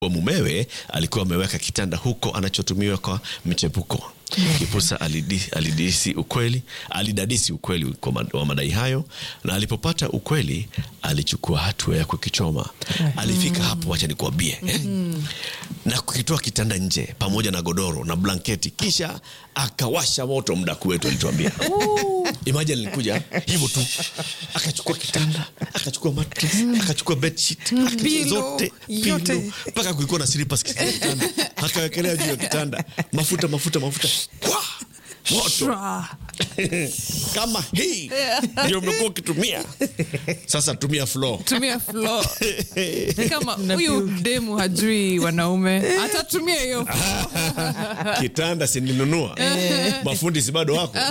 wa mumewe alikuwa ameweka kitanda huko anachotumiwa kwa mchepuko. Kipusa alidi, alidisi ukweli, alidadisi ukweli kwa mad- wa madai hayo, na alipopata ukweli alichukua hatua ya kukichoma. Alifika hapo, wacha nikuambie, eh, na kukitoa kitanda nje pamoja na godoro na blanketi, kisha akawasha moto. Mdaku wetu alituambia Imagine alikuja hivyo tu, akachukua kitanda, akachukua mattress, akachukua bedsheet, akachukua Pillow, zote yote. pillow, mpaka kulikuwa na slippers katika kitanda, akawekelea juu ya kitanda, mafuta mafuta mafuta, Kwa! moto Shwa. kama hii ndio umekuwa ukitumia. Sasa tumia floor. tumia floor. Ni kama huyu demu hajui wanaume atatumia hiyo Kitanda sininunua, mafundi si bado wako,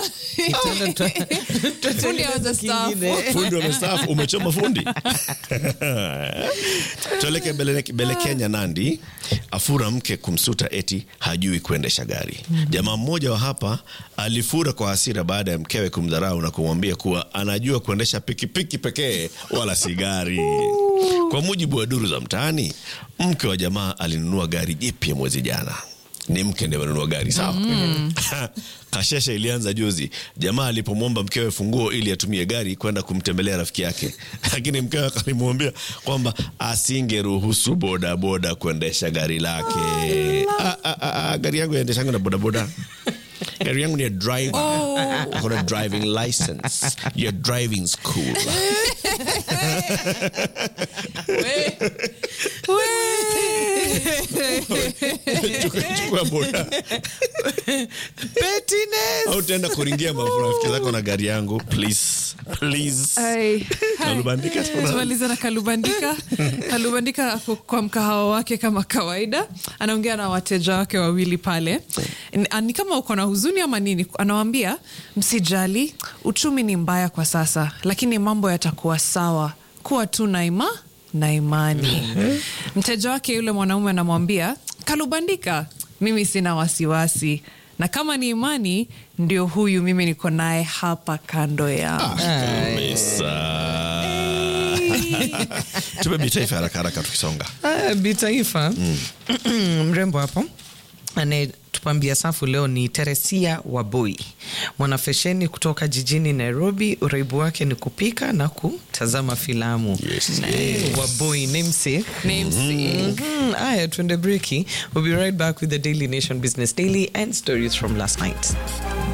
fundi aweza staafu. fundi wamestaafu, umechoma fundi. Tueleke Bele, Bele Kenya, Nandi afura mke kumsuta eti hajui kuendesha gari. Jamaa mmoja wa hapa alifura kwa hasira baada ya mkewe kumdharau na kumwambia kuwa anajua kuendesha pikipiki pekee wala si gari. Kwa mujibu wa duru za mtaani, mke wa jamaa alinunua gari jipya mwezi jana ni mke ndiye amenunua gari sawa. Kashesha ilianza juzi, jamaa alipomwomba mkewe funguo ili atumie gari kwenda kumtembelea rafiki yake, lakini mkewe akalimwambia kwamba asingeruhusu bodaboda kuendesha gari lake. Ah, ah, ah, ah, gari yangu yaendeshanga na bodaboda gari yangu ni ya driver Ako na driving license ya driving school chukua boda au tenda kuringia marafiki zako na gari yangu please please Ai, hai. Kalubandika tuna- tumalize na kalubandika kalubandika ako kwa mkahawa wake kama kawaida anaongea na wateja wake wawili pale Ni- ni kama uko na huzuni ama nini anawambia msijali uchumi ni mbaya kwa sasa lakini mambo yatakuwa sawa kuwa tu na ima na imani mteja wake yule mwanaume anamwambia kalubandika mimi sina wasiwasi na kama ni imani ndio huyu mimi niko naye hapa kando yangu kabisa tupe taifa haraka haraka tukisonga Ah, bitaifa mrembo hapo anayetupambia safu leo ni Teresia Waboi, mwanafesheni kutoka jijini Nairobi. Uraibu wake ni kupika na kutazama filamu. Yes, Eh, Waboi namesake. Namesake. Mhm. Aya, tuende breki. We'll be right back with the Daily Nation Business Daily and stories from last night.